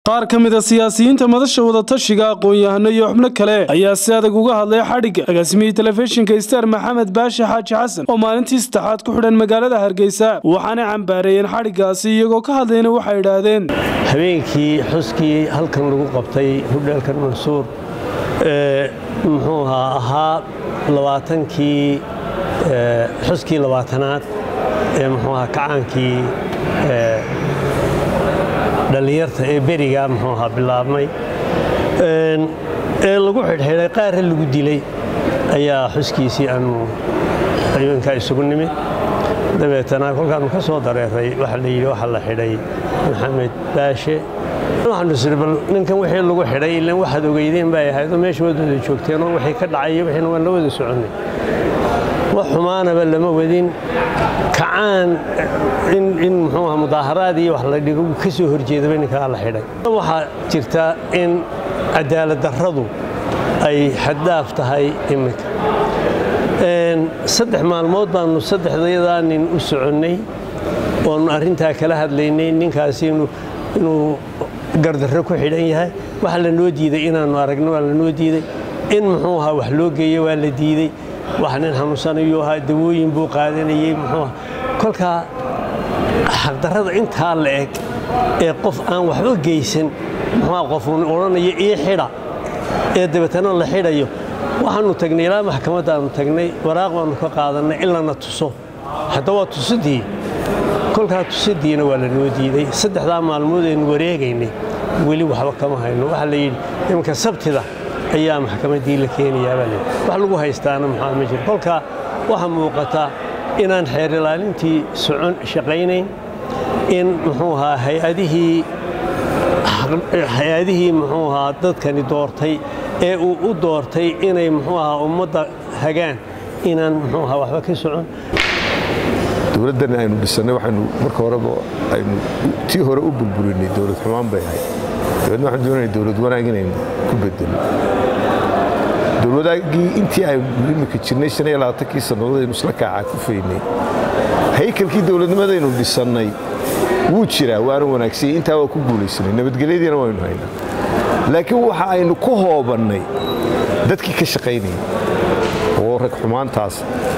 qaar ka mid a siyaasiyiinta madasha wadatashiga aqoon-yahano iyo xubno kale ayaa si adag uga hadlay xadhigga agaasimihii telefishinka star maxamed baashi xaaji xasan oo maalintii saddexaad ku xidhan magaalada hargeysa waxaanay cambaareeyeen xadhiggaasi iyagoo ka hadlayna waxay idhaahdeen habeenkii xuskii halkan lagu qabtay hudheelkan mansuur muxuu ahaa ahaa labaatankii xuskii labaatanaad ee muxuu ahaa kacaankii dhallinyarta ee beriga muxuu ahaa bilaabmay ee lagu xidhxidhay qaarra lagu dilay ayaa xuskiisii aanu habeenkaa isugu nimid dabeetana kolkaanu ka soo dareeray waxaa la yidhi waxaa la xidhay maxamed baashe waxaanu isiri bal ninkan wixii lagu xidhay ilan waxaad ogeydeen bay ahayd oo meesha waad wada joogteen oo wixii ka dhacay wixiina waan la wada soconnay wax xumaanaba lama wadin kacaan in muxuu aha mudaaharaad iyo wax la dhigo ka soo horjeedaba ninkaa la xidhay waxaa jirta in cadaalad darradu ay xaddaaf tahay iminka saddex maalmood baannu saddexdayadaa nin u soconnay oonu arrintaa kala hadlaynay ninkaasi inuu gardarro ku xidhan yahay waxa la noo diiday inaannu aragno waa la noo diiday in muxuu ahaa wax loo geeyo waa la diidey wax nin xanuunsanayuu ahaa dawooyin buu qaadanayey muxuu aha kolkaa xaqdarrada intaa la eg ee qof aan waxba geysan muxuuha qofuun odhanayo ii xidha ee dabeetana la xidhayo waxaannu tagnay ilaa maxkamaddaannu tagnay waraaq baannu ka qaadannay in lana tuso hadda waa tusidii kolkaa tusidiina waa la noo diiday saddexdaa maalmood aynu wareegaynay weli waxba kama hayno waxaa la yidhi iminka sabtida ayaa maxkamaddii la keenayaa baa layidhi wax lagu haystaana maxaa ma jiro kolkaa waxaa muuqataa inaan xeer ilaalintii socon shaqaynayn in muxuu ahaa hay-adihii hay-adihii muxuu ahaa dadkani doortay ee uu u doortay inay muxuu ahaa ummadda hagaan inaan muxuu ahaa waxba ka socon dowladdan aynu dhisannay waxaynu marka horeba aynu tii hore u burburinay dowlad xumaan bay ahayd dabeedna waxaan doonayna dowlad wanaag inaynu ku bedelno dowladaagii intii aynu imika jirnay shan iyo labaatankii sannadood aynu isla kaacaa ku faynay haykalkii dowladnimadaynu dhisannay wuu jiraa waana wanaagsanyay intaa waa ku guulaysanay nabadgelyadiina waynu haynaa laakiin waxa aynu ku hoobannay dadkii ka shaqaynayay oo rag xumaantaas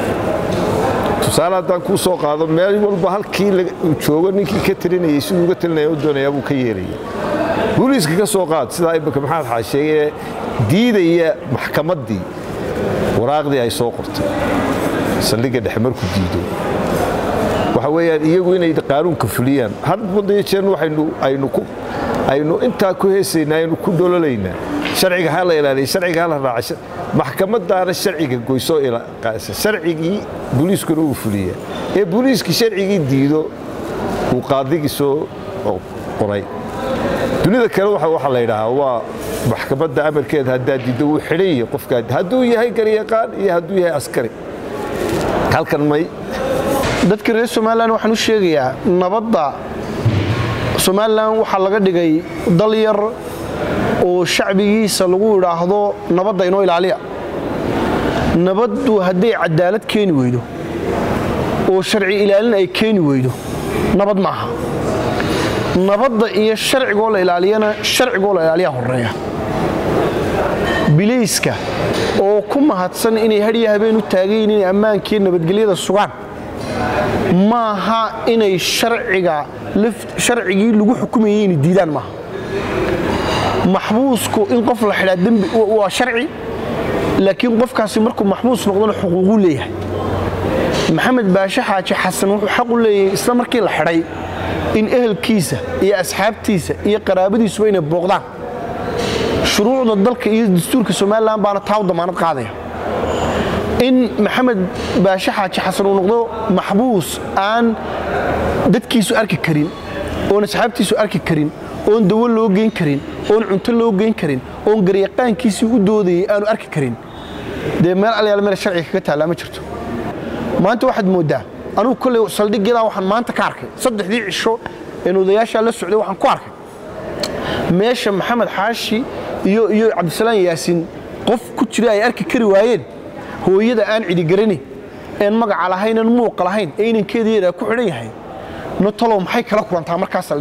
tusaale haddaan kuu soo qaado meel walba halkii joogo ninkii ka talinayay siduu uga talinaya u doonayaa buu ka yeelaya booliiska ka soo qaad sidaa imika maxamed xaasheegee diidaya maxkamaddii waraaqdii ay soo qortay saldhigga dhexe markuu diido waxa weeyaan iyagu inay qaanuunka fuliyaan hadbadiyo jeer waxaynu aynu intaa ku heesaynaa aynu ku dhololaynaa sharciga ha la ilaaliya sharciga ha la raaca maxkamadaana sharciga goysoo sharcigii booliiskuna uu fuliyaa ee booliiskii sharcigii diido uu qaadigii soo qoray dunida kale waxa la yidhaahaa waa maxkamadda amarkeeda haddaa diiddo wuu xidhan yahay qofkaa hadduu yahay garyaqaan iyo hadduu yahay askari halkan may dadka reer somalilan waxaan u sheegayaa nabadda somalilan waxaa laga dhigay dal yar oo shacbigiisa lagu idhaahdo nabadda inoo ilaaliya nabaddu hadday cadaalad keeni weydo oo sharci ilaalin ay keeni weydo nabad ma aha nabadda iyo sharcigoo la ilaaliyana sharcigoo la ilaaliyaa horeeya bilayska oo ku mahadsan inay hadhiya habeen u taagayin inay ammaankii nabadgelyada sugaan maaha inay sharcigii lagu xukumayay inay diidaan maaha maxbuusku in qof la xidhaa dembi waa sharci laakiin qofkaasi markuu maxbuus noqdona xuquuquu leeyahay maxamed baashe xaaji xasan wuxuu xaq u leeyahay isla markii la xidhay in ehelkiisa iyo asxaabtiisa iyo qaraabadiisuba inay booqdaan shuruucda dalka iyo dastuurka somalilan baana taa u damaanad qaadaya in maxamed baashe xaaji xasan uu noqdo maxbuus aan dadkiisu arki karin oon asxaabtiisu arki karin oon dawo loo geyn karin oon cunto loo geyn karin oon garyaqaankiisii u doodayay aanu arki karin dee meel alyaal meel sharciga kaga taallaa ma jirto maanta waxaad mooddaa anugu kolley saldhigyadaa waxaan maanta ka arkay saddexdii cisho een odayaashaa la socday waxaan ku arkay meesha maxamed xaashi iyo iyo cabdisalaam yaasiin qof ku jira ay arki kari waayeen hooyada aan cidigarani een magaca lahaynan muuqa lahayn ee inankeeda yadaa ku xidhan yahay no talow maxay kala kulantaa markaa saldhigyada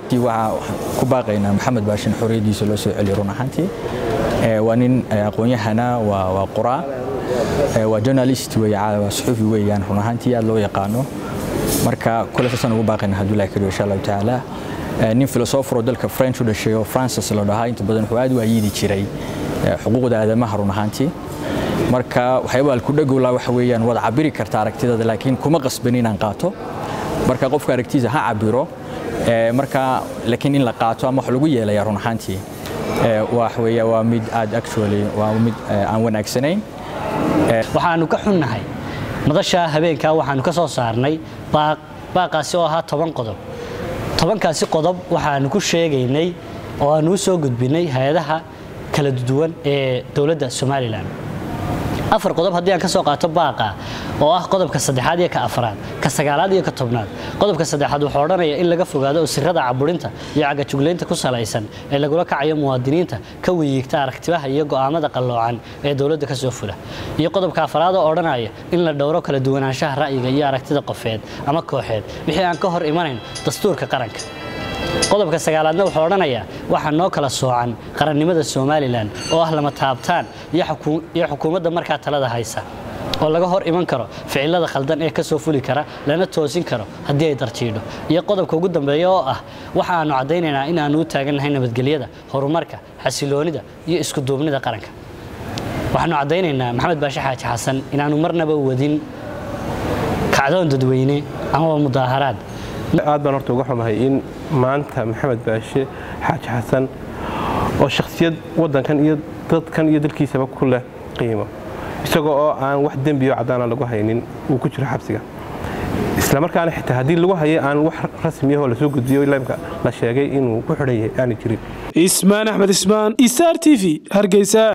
waxaan ku baaqaynaa maxamed baashin xorriyaddiisa loo soo celiyo run ahaantii waa nin aqoon-yahana waa qoraa waa journalist wey waa suxuufi weeyaan run ahaantii aad loo yaqaano marka kule saasaan ugu baaqaynaa hadduu ilahi kariyo insha allahu tacaala nin filosofero dalka french u dhashay oo francis la dhahaa inta badan wuxuu aad u ayiidi jiray xuquuqda aadamaha run ahaantii marka waxyaaba alkudhagowlaa waxa weeyaan waad cabiri karta aragtidada laakiin kuma qasban inaan qaato marka qofka aragtiisa ha cabiro marka laakiin in la qaato ama wax lagu yeelaya run ahaantii wax weeya waa mid aad actually waa mid aan wanaagsanayn waxaanu ka xunnahay madasha habeenkaa waxaanu ka soo saarnay baaq baaqaasi oo ahaa toban qodob tobankaasi qodob waxaanu ku sheegaynay oo aanu u soo gudbinay hay-adaha kala duwan ee dowladda somalilan afar qodob haddii aan ka soo qaato baaqa oo ah qodobka saddexaad iyo ka afraad ka sagaalaad iyo ka tobnaad qodobka saddexaad wuxuu odhanaya in laga fogaado usirada caburinta iyo cagajuglaynta ku salaysan ee lagula kacayo muwaadiniinta ka wiyiigta aragtibaha iyo go'aamada qalloocan ee dowladda ka soo fula iyo qodobka afraad oo odhanaya in la dhowro kala duwanaanshaha ra'yiga iyo aragtida qofeed ama kooxeed wixii aan ka hor imanayn dastuurka qaranka qodobka sagaalaadna wuxuu odhanayaa waxaa noo kala soocan qarannimada somalilan oo ah lama taabtaan iyo xukuumadda markaa talada haysa oo laga hor iman karo ficilada khaldan ee ka soo fuli kara lana toosin karo haddii ay darjiidho iyo qodobka ugu dambeeya oo ah waxa aanu caddaynaynaa in aanu u taagannahay nabadgelyada horumarka xasiloonida iyo iskuduubnida qaranka waxaanu caddaynaynaa maxamed baashe xaaji xasan inaanu marnaba wadin kacdoon dadweyne amaba mudaaharaad aad baan horta uga xumahay in maanta maxamed baashe xaaji xasan oo shakhsiyad waddankan iyo dadkan iyo dalkiisaba ku leh qiimo isagoo oo aan wax dembiyo caddaana lagu haynin uu ku jiro xabsiga isla markaana xitaa haddii lagu hayay aan wax rasmiyahoo lasoo gudbiyo lamka la sheegay inuu ku xidhan yahay aana jirin ismaan axmed ismaan isaar t v hargeysa